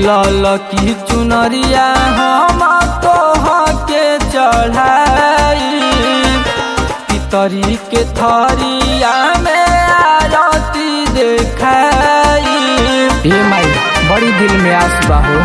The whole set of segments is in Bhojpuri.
लाल की चुनरिया हम तोह के चढ़ाई पितरी के थरिया में आरती देखाई ए माई बड़ी दिल में आस बा हो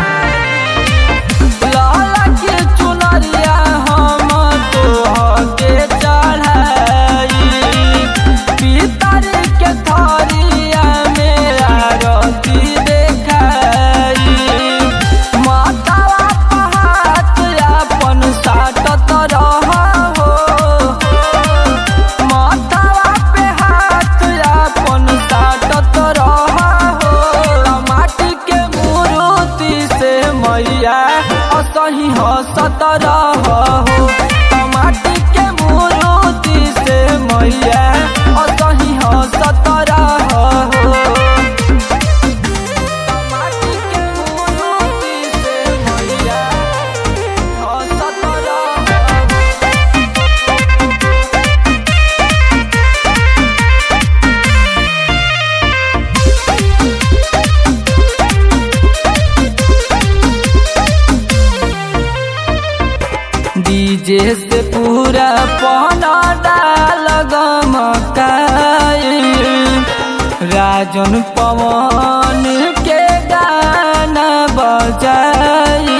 लाल की चुनरिया हम तोह के चढ़ाई पितरी के थरिया में आरती देखाई मातावा पहात अपन साटत रह हो मातावा पे हाथ अपन साटत रह हो माटी के मूर्ति से मैया असही हसत रह हो माटी के मूर्ति से मैया असही हसत रह हो माटी के मूर्ति से मैया हसत रह हो डीजे से पूरा पौना डाल गमकाई राजन पवन के गाना बजाई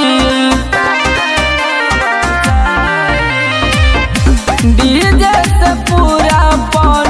डीजे से पूरा पौना